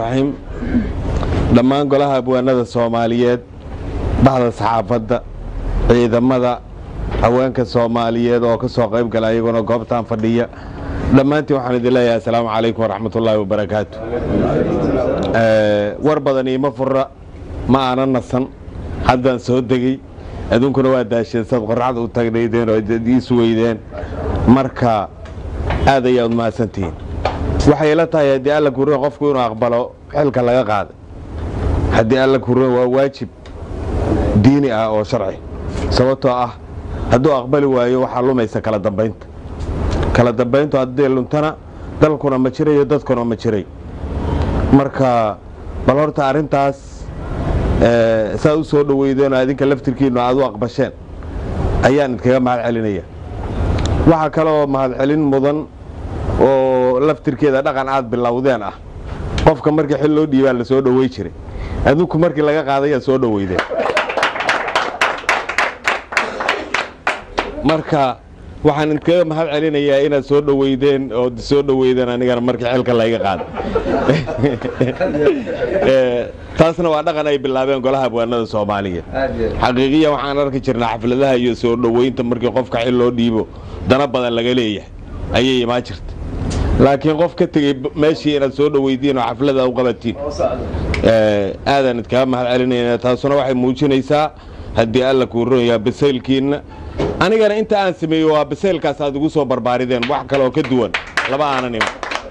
raxiim dhammaan golaha abwaanada soomaaliyeed baxda saxaafadda ciidamada haweenka soomaaliyeed oo ka soo qayb gala iyaguna goobtan fadhiya dhammaantiin waxaan idin leeyahay asalaamu calaykum waraxmatullaahi wabarakaatu war badan iima fura ma aanan nasan haddaan soo degey aduunkuna waa daasheen saad qorraxda u taagnaydeen oo ii suweydeen marka aad ayaad mahadsantihiin waxay ila tahay haddii alla kurin qofku inuu aqbalo xilka laga qaaday haddii alla kurin waa waajib diini ah oo sharci sababtoo ah hadduu aqbali waayo waxaa lumaysa kala dambaynta kala dambayntu haddii luntana dalkuna ma jirayo dadkuna ma jiray marka bal horta arrintaas saad u soo dhoweydeen oo adinka laftirkiinnu aad u aqbasheen ayaan idkaga mahad celinaya waxaa kaloo mahadcelin mudan oo laftirkeeda dhaqan aad bilowdeen ah qofka markii xil loo dhiibaa la soo dhowey jiray adinku markii laga qaadayaa soo dhoweydeen marka waxaan idkaga mahad celinayaa inaad soo dhoweydeen oo soo dhoweydeen anigana markii xilka layga qaada taasna waa dhaqan ay bilaabeen golaha abwaanada soomaaliya xaqiiqiya waxaan arki jirnaa xafladaha iyo soo dhoweynta markii qofka xil loo dhiibo dana badan laga leeyahay ayay imaan jirta laakiin qof ka tegey meeshii inaad soo dhoweydiin oo xaflada u qabatiin aadaan idkaga mahad celinayna taasuna waxay muujinaysaa haddii alla kuu ronayaa basaylkiinna anigana inta aan sameeyo waa basaylkaas aad igu soo barbaarideen wax kaleoo ka duwan laba aanan iman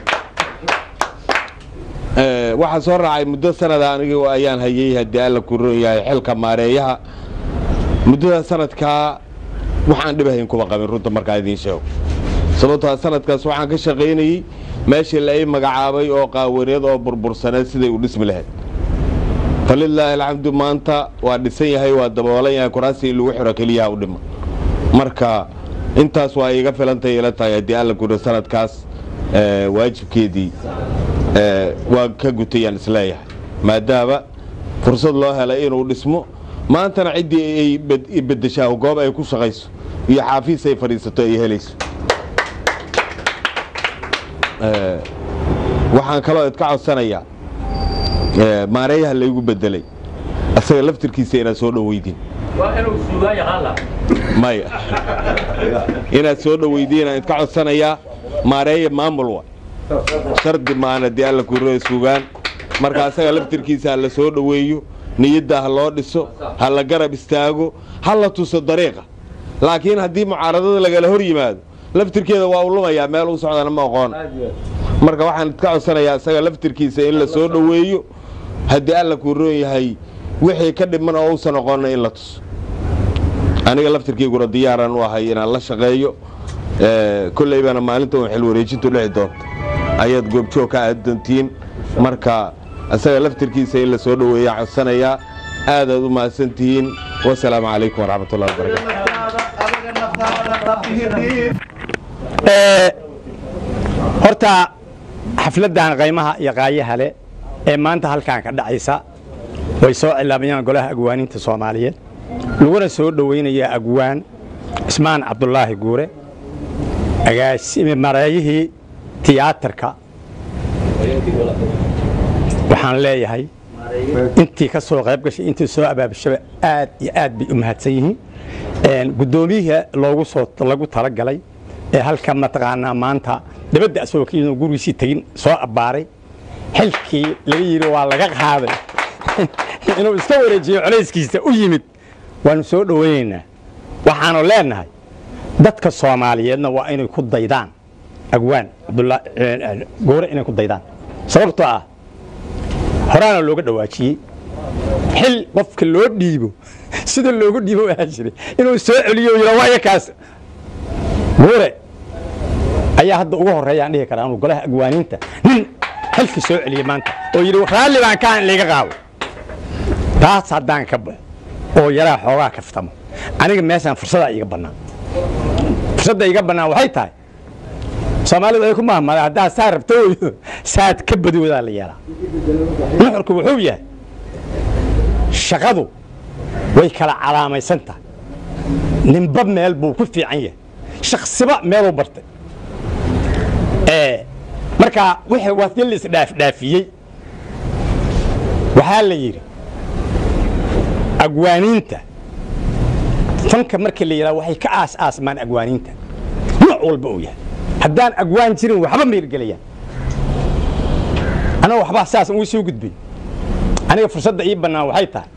waxaa soo raacay muddo sanada anigu ayaan hayey haddii alla kuu ron yahay xilka maareeyaha muddada sanadkaa waxaan dhibahayn kuma qabin runta markaa idiin sheego sababtoa sanadkaas waxaan ka shaqaynayey meeshii la ii magacaabay oo qaawaneed oo burbursaneed siday u dhismi lahayd falilaahi alxamdu maanta waa dhisan yahay waa daboolan yahay kuraasii in lagu xiro keliyaha u dhima marka intaas waa iiga filantay ila tahay haddii alla kuro sanadkaas waajibkeedii waa ka gutayaan isleeyahay maadaama fursad loo helay inuu dhismo maantana ciddii ay bedeshaa goob ay ku shaqayso iyo xaafiis ay fadhiisato ay helayso waxaan kaloo idka codsanayaa maareeyaha laygu bedelay asaga laftirkiisa inaad soo dhoweydiin maya inaad soo dhoweydiin aan idka codsanayaa maareeya maamul wa shardi maan haddii alla kuro sugaan marka asaga laftirkiisa ha la soo dhoweeyo niyadda ha loo dhiso ha la garab istaago ha la tuso dariiqa laakiin haddii mucaaradada lagala hor yimaado laftirkeeda waa u lumayaa meel u socdana ma aqoon marka waxaan idka codsanayaa isaga laftirkiisa in la soo dhoweeyo haddii alla kuu roon yahay wixii ka dhiman oo uusan oqonna in la tuso aniga laftirkiiguna diyaaraan u ahay inaan la shaqeeyo kolleybana maalinta un xil wareejintu dhici doonto ayaad goobjoog ka aadantiin marka isaga laftirkiisa in la soo dhoweeyaa codsanayaa aadaad u mahadsan tihiin wasalaamu calaykum waraxmatullahi wabarakatu horta xafladdan qaymaha iyo qaayaha leh ee maanta halkan ka dhacaysa way soo cilaamayaan golaha agwaaninta soomaaliyeed laguna soo dhowaynayaa agwaan cismaan cabdulaahi guure mareeyihii tiyaatarka waxaan leeyahay intii ka soo qayb gashay intii soo abaabashaba aad iyo aad bay u mahadsan yihiin guddoomiyihii loogu soo lagu talagalay ee halka mataqaanaa maanta dabadda asagoo ka yimid gurigiisii tegin soo abbaaray xilkii laga yidhi waa laga qaaday inuu iska wareejiyo colayskiisa u yimid waanu soo dhowaynaynaa waxaanu leenahay dadka soomaaliyeedna waa inay ku daydaan agwaan goore inay ku daydaan sababtoo ah horaana looga dhawaajiyey xil qofka loo dhiibo sida loogu dhiibo ahaa jiray inuu soo celiyo yidha waaya kaas goore ayaa hadda ugu horreeyaan dhihi karaa inuu golaha agwaaniinta nin xilka soo celiyey maanta oo yidhi raalli baan kaan in layga qaado taas haddaan ka baxo oo yaraa xoogaa kaftamo aniga meeshaan fursadaa iiga bannaan fursadda iiga bannaan waxay tahay soomaalidu ay ku mahmada haddaa saa rabto saad ka badoodaa la yeelaa nuxurku wuxuu yahay shaqadu way kala calaamaysan tahay ninba meel buu ku fiican yahay shaksiba meeluu bartay marka wixii waa si la isdhaafdhaafiyey waxaa la yidhi agwaaniinta fanka marka la yidhaha waxay ka aas aasmaan agwaaniinta nooc walba uu yahay haddaan agwaan jirin waxba meergelayaan anaga waxbaa saas uu soo gudbin aniga fursadda ii bannaan waxay tahay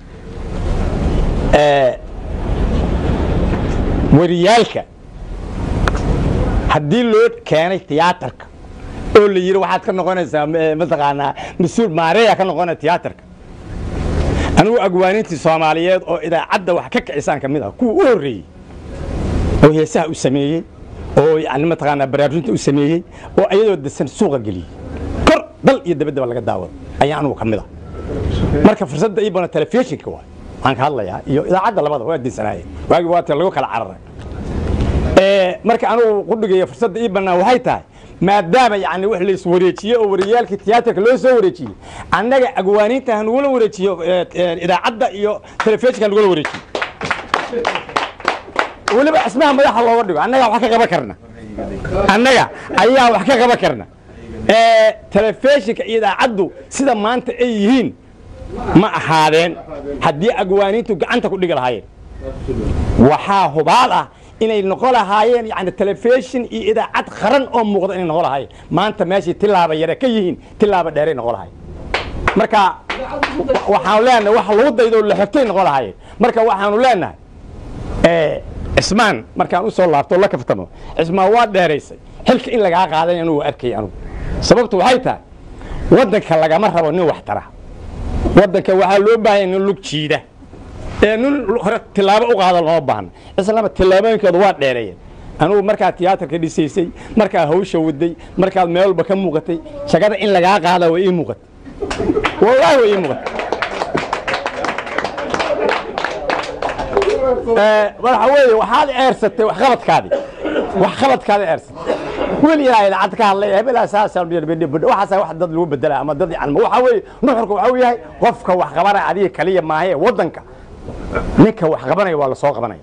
wariyaalka haddii loo keenay tiyaatarka oo la yidhi waxaad ka noqonaysaa mataqaanaa mas-uul maareeya ka noqonaya tiyaatarka anigu agwaanintii soomaaliyeed oo idaacadda wax ka kicisaan ka mid ah kuwa u horreeyey oo heesaha u sameeyey oo yani mataqaanaa baraarujinta u sameeyey oo ayadoo dasan suuqa geliyey kor dal iyo dabaddaba laga daawado ayaa anugu ka mid ah marka fursadda ii bana telefishinka waay waan ka hadlayaa iyo idaacadda labada waa dinsanaayeen waagi waata lagu kala cararay marka anugu qudhigeeya fursadda ii bannaan waxay tahay maadaama yani wax la iswareejiyey oo wariyaalkii tiyaatarka loo soo wareejiyey annaga agwaaniinta hanugula wareejiyo idaacadda iyo telefishinka hanugula wareejiyo weliba ismaha madaxa looga dhigo annaga wax ka qaban karna annaga ayaa wax ka qaban karna telefishinka iyo idaacaddu sida maanta ay yihiin ma ahaadeen haddii agwaaniintu gacanta ku dhigi lahaayeen waxaa hubaal ah inay noqon lahaayeen yani telefishin iyo idaacad qaran oo muuqda inay noqon lahaayeen maanta meeshay tilaaba yare ka yihiin tilaaba dheeray noqon lahayen marka waxaanu leenahay wax lagu daydo la xogtay noqon lahaayeen marka waxaanu leenahay cismaan markaan u soo laabto la kaftamo cismaan waa dheeraysay xilka in lagaa qaaday anugu arkay anugu sababtu waxay tahay waddanka lagama rabo nin wax tara waddanka waxaa loo baahanya nin lug jiida ee nin hore tilaabo u qaada loo baahna islaama tilaabooyinkooda waa dheereeyeen anugu markaad tiyaatarka dhisaysay markaad hawsha waday markaad meel walba ka muuqatay shaqada in lagaa qaada way ii muuqatay wallaahi way ii muuqatay waxa weeye waxaad eersatay waxqabadkaadii waxqabadkaada eersatay weli ilaa idaacad ka hadlay hebelaa saasa waxaasa wax dad lagu bedela ama dad yani waxa weeye nuxurka waxa uu yahay qofka wax qabanaya adiga kaliya maahe waddanka ninka wax qabanaya waa la soo qabanaya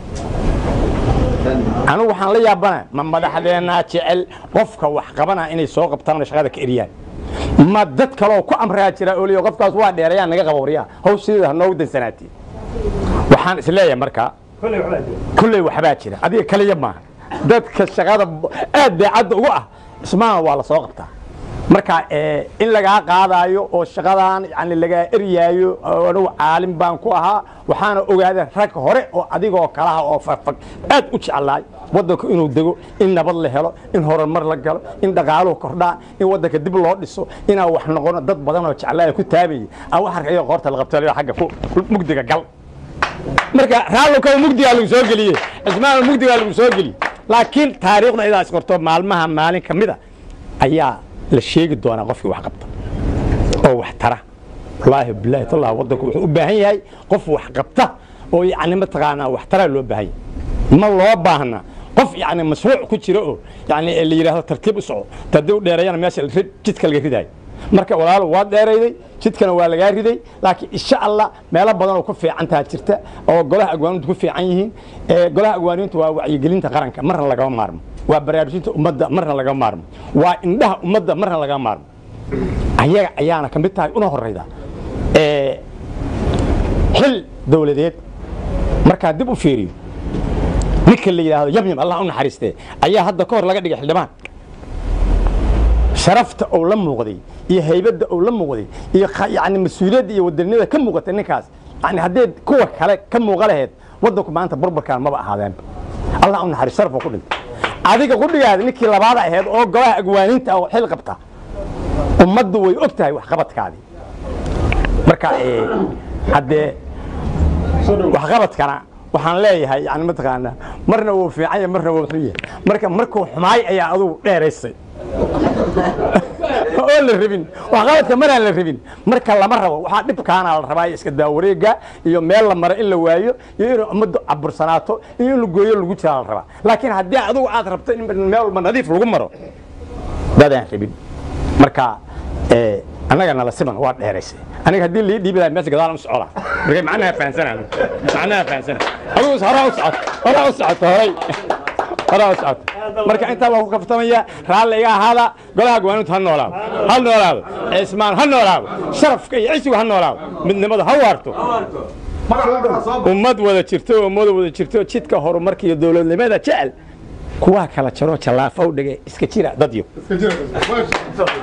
anigu waxaan la yaabanaya ma madaxdeennaa jecel qofka wax qabanaya inay soo qabtaan oo shaqada ka eriyaan ma dad kaleoo ku amraa jira oo leeyahay qofkaas waa dheerayaan naga qaba waryaa haw sideeda hanoogu dansanaatiin waxaan isleeyahay markaa kulley waxbaa jira adiga kaliya maaha dadka shaqada aad daacadda ugu ah ismaana waa la soo qabtaa marka in lagaa qaadaayo oo shaqadan yani lagaa eryaayo anugu caalim baan ku ahaa waxaana ogaadeen rag hore oo adigoo kalaha oo fagfag aad u jeclaay waddanku inuu dego in nabad la helo in horumar la galo in dhaqaaluhu kordhaa in waddanka dib loo dhiso inaan wax noqono dad badan oo jeclaaya ku taabayay a wax arkayo qoorta la qabtay agga mugdiga gal marka raallokaa mugdigaa lagu soo geliye cismaan mugdigaa lagu soo geliye laakiin taariikhda idaas qorto maalmaha maalin ka mida ayaa la sheegi doonaa qofkii wax qabta oo wax tara wallaahi bilaahi tallah waddanku wuxuu u baahan yahay qof wax qabta oo yacni mataqaanaa wax taraa loo baahan yahay ma loo baahna qof yacni mashruuc ku jira oo yacni la yidhaahdo tartiib u soco haddii u dheereeyana meesha jidka laga ridaayo marka walaalo waa dheerayday jidkana waa lagaa riday laakiin insha allah meelo badan oo ku fiicantaa jirta oo golaha agwaanintu ku fiican yihiin golaha agwaanintu waa wacyigelinta qaranka marna lagama maarmo waa baraarujinta ummadda marna lagama maarmo waa indhaha ummadda marna lagama maarmo ayaga ayaana ka mid tahay una horayda xil dowladeed markaa dib u fiiriyo ninka la yidhaahdo yamyam allah u naxariistee ayaa hadda ka hor laga dhigay xildhibaan sharafta ou la muuqday iyo haybadda ou la muuqday iyo yani mas-uuliyadda iyo wadanimada ka muuqatay ninkaas yani haddee kuwa kale ka muuqa laheyd waddanku maanta burburkaan maba ahaadeenba allah u naxariis sharaf oo ku dhintay adiga qudhigaada ninkii labaada aheyd oo golaha agwaaninta oo xil qabta ummaddu way og tahay waxqabadkaadii marka haddee waxqabadkana waxaan leeyahay yani mataqaanaa marna wuu fiican yahay marna wuu xun yahay marka markuu xumaay ayaa adugu dheeraysay oo la rabin waxqabadka maraan la rabin marka lama rabo waxaa dhibkaana la rabaa iska daawareega iyo meel la maro in la waayo iyo inuu ummaddu cabursanaato iyo in la gooyo lagu jiraa la rabaa laakiin haddii adugu aad rabto in meel walba nadiif lagu maro dadaan rabin marka annaga nala siman waa dheeraysay aniga haddii lii dhiibi lahay meesha gadaal u socda marka macnaha fahansanaa macnaha fahansana adugu horaa u socoto horaa u socoto horay horaa u socota marka intaa baa ku kaftamaya raalli iga ahaada golaha gawaanintu ha noolaado ha noolaado cismaan ha noolaado sharafka iyo cisigu ha noolaado midnimada ha waarto ummad wada jirto ummad wada jirto jidka horumarka iyo dowladnimada jecel kuwaa kala jaro jallaafa u dhigay iska jira dadyo